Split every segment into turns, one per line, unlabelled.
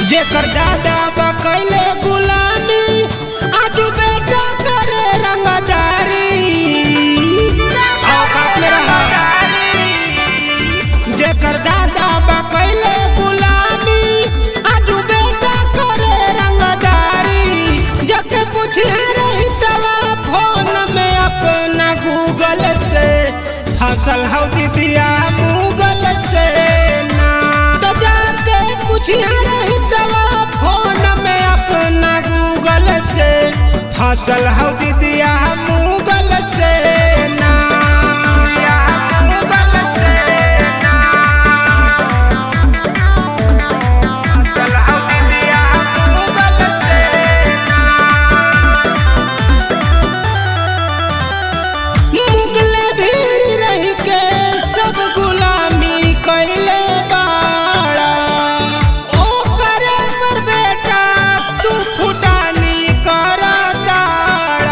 जेकर दादा बकैले गुलामी आज बेटा करे रंगदारी औकात में रहा जेकर दादा बकैले गुलामी आज बेटा करे रंगदारी जके पूछे रही तवा फोन में अपना गूगल से फसल हौ दीदिया मुगल से ना तो जाके पूछिया रही तवा फोन में अपना गूगल से फसल हौ दीदिया मुगल से ना मुगल से ना फसल हौ दीदिया मुगल से मुगले भीड़ रह के सब गुलामी कैले बाड़ा ओ करे पर बेटा तू फुटानी कर दाड़ा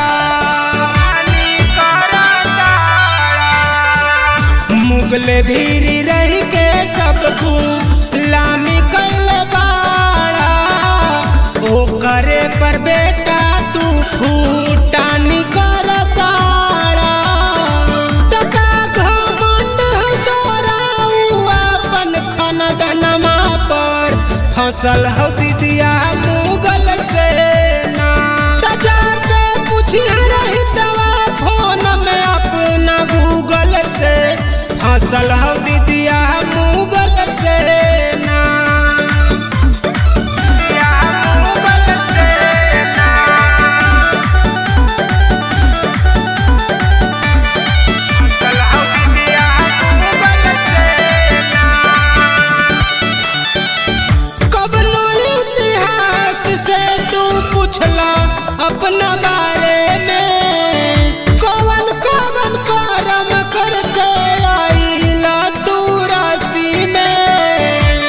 मुगले भीड़ रह के सब गुलामी कैले बाड़ा ओ करे पर बेटा तू फुटानी कर दाड़ा तका घमंड तोरा उ अपन खानदनमा पर फसल हौ दीदिया मुगल से ना सजा के पूछिया रही तवा फोन में अपना गूगल से फसल हौ दीदिया मुगल से ना दीदिया मुगल से ना फसल हौ दीदिया मुगल से ना कबनो इतिहास से तू पूछला अपना बारे में कवन कवन करम करके आईला तू राशि में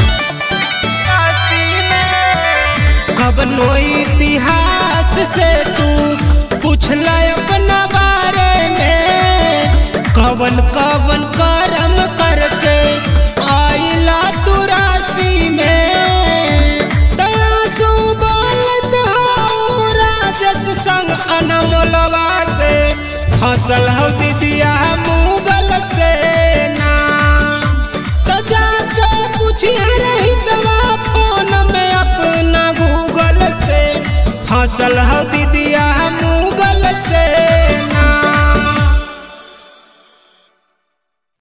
कबनो इतिहास से तू पूछला अपना बारे में कवन कवन करम करके आईला तू राशि में दयासु बोलत हौ राजस संग अनमोलवा से फसल हौ दीदिया मुगल से ना तो जाके पूछिया रही तवा फोन में अपना गूगल से फसल हौ दीदिया मुगल से